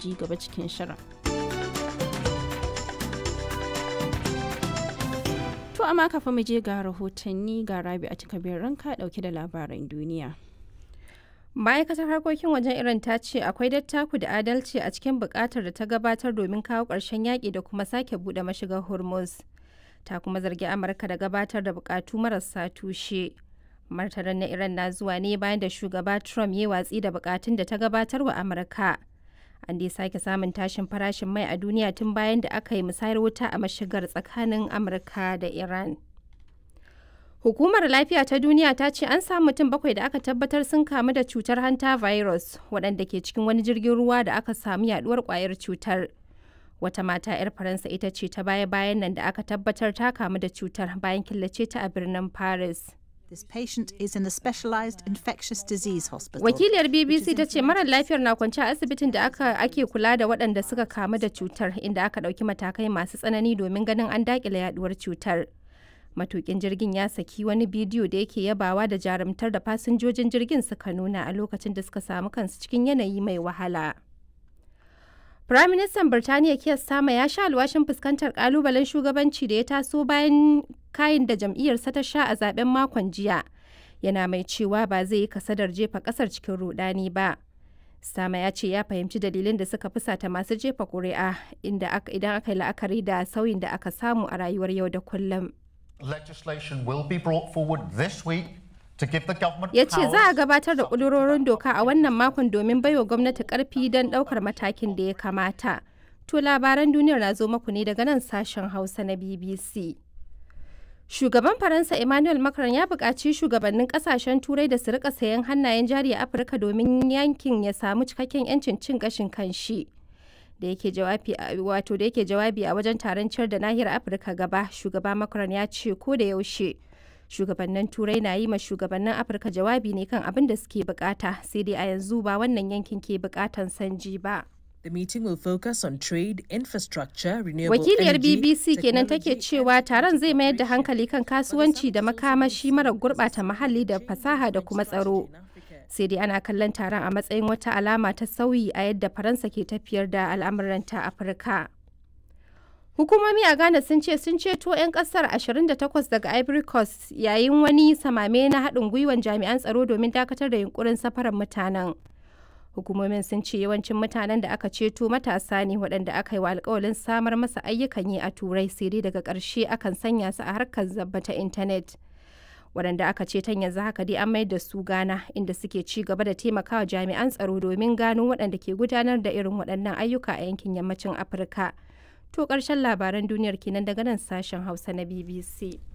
ji gaba cikin shirin. To amma kafin mu je ga rahotanni ga Rabi a cikabin ranka dauke da labaran duniya. ma'aikatar harkokin wajen iran ta ce akwai dattaku da adalci a cikin bukatar da ta gabatar domin kawo ƙarshen yaƙi da kuma sake buɗe mashigar hormuz ta kuma zargi amurka da gabatar da bukatu marasa tushe martanin na iran na zuwa ne bayan da shugaba trump ya watsi da bukatun da ta gabatar wa amurka an dai sake samun tashin farashin mai a duniya tun bayan da aka yi musayar wuta a mashigar tsakanin amurka da iran Hukumar Lafiya ta Duniya ta ce an samu mutum bakwai da aka tabbatar sun kamu da cutar hanta virus waɗanda ke cikin wani jirgin ruwa da aka samu yaduwar kwayar cutar. Wata mata 'yar Faransa ita ce ta baya-bayan nan da aka tabbatar ta kamu da cutar bayan killace ta a birnin Paris. This patient is in a specialized infectious disease hospital. Wakiliyar BBC ta ce marar lafiyar na kwance a asibitin da aka ake kula da waɗanda suka kamu da cutar inda aka ɗauki matakai masu tsanani domin ganin an daƙile yaduwar cutar. matukin jirgin ya saki wani bidiyo da yake yabawa da jarumtar da fasinjojin jirgin suka nuna a lokacin da suka samu kansu cikin yanayi mai wahala. Firaministan Birtaniya Keir Starmer ya sha alwashin fuskantar kalubalen shugabanci da ya taso bayan kayan da jam'iyyarsa ta sha a zaben makon jiya. Yana mai cewa ba zai yi kasadar jefa kasar cikin rudani ba. Sama ya ce ya fahimci dalilin da suka fusata masu jefa ƙuri'a inda idan aka yi la'akari da sauyin da aka samu a rayuwar yau da kullum. Legislation will be brought forward this week to give the government Ya ce za a gabatar da ƙudurorin doka a wannan makon domin baiwa gwamnati ƙarfi don ɗaukar matakin da ya kamata. To labaran duniyar na zo maku ne daga nan sashen Hausa na BBC. Shugaban Faransa Emmanuel Macron ya buƙaci shugabannin ƙasashen Turai da su rika sayan hannayen jari a Afirka domin yankin ya samu cikakken 'yancin cin gashin kanshi. da yake jawabi wato da yake jawabi a wajen taron ciyar da nahiyar afirka gaba shugaba macron ya ce ko da yaushe shugabannin turai na yi ma shugabannin afirka jawabi ne kan abin da suke bukata sai dai a yanzu ba wannan yankin ke bukatan sanji ba The meeting will focus on trade, infrastructure, renewable wakiliyar energy, bbc kenan take technology, cewa taron zai mayar da hankali kan kasuwanci da makamashi mara gurbata muhalli da fasaha da kuma tsaro sai dai ana kallon taron a matsayin wata alama ta sauyi a yadda faransa ke tafiyar da al'amuranta afirka hukumomi a ghana sun ce sun ceto 'yan kasar 28 daga ivory coast yayin wani samame na haɗin gwiwan jami'an tsaro domin dakatar da yunkurin safarar mutanen hukumomin sun ce yawancin mutanen da aka ceto matasa ne waɗanda aka yi wa alkawalin samar masa ayyukan yi a turai sai dai daga ƙarshe akan sanya su a harkar zabba ta intanet waɗanda aka ce tan yanzu haka dai an mayar da su gana inda suke ci gaba da taimakawa jami'an tsaro domin gano waɗanda ke gudanar da irin waɗannan ayyuka a yankin yammacin afirka to ƙarshen labaran duniyar kenan daga nan sashen hausa na bbc